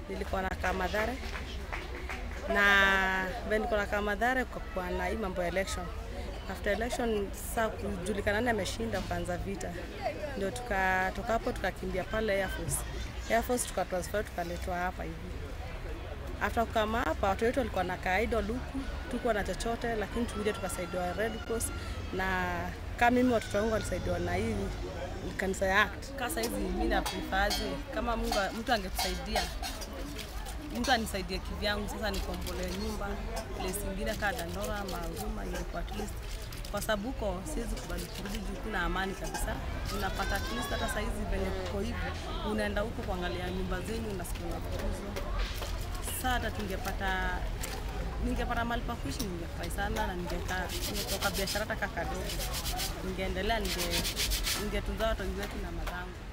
nilikuwa nakaa Madhare na vile nilikuwa nakaa Madhare kukakuwa na hii mambo ya election. After election saa kujulikana nani ameshinda, ukaanza vita, ndio tukatoka hapo tukakimbia pale Air Force. Air Force tukatransfer tukaletwa hapa hivi. After kukama hapa watu wetu walikuwa na kaida luku, tukuwa na chochote, lakini tulikuja tukasaidiwa Red Cross na kama mimi watoto wangu walisaidiwa na hii kanisa ya ACT. Kasa hizi mimi na prefaje kama Mungu mtu angetusaidia mtu anisaidie kivyangu, sasa nikombolee nyumba place ingine kaa Dandora ama Huruma, ingekuwa at least kwa sababu huko siwezi kubali kurudi juu kuna amani kabisa. Unapata at least hata saizi venye kuko hivi, unaenda huko kuangalia nyumba zenyu, unasikia unafukuzwa. Sasa hata tungepata ningepata mahali pa kuishi ningefurahi sana, na ningekaa ningetoka biashara hata kadogo, ningeendelea ninge ningetunza watoto wetu na madhangu.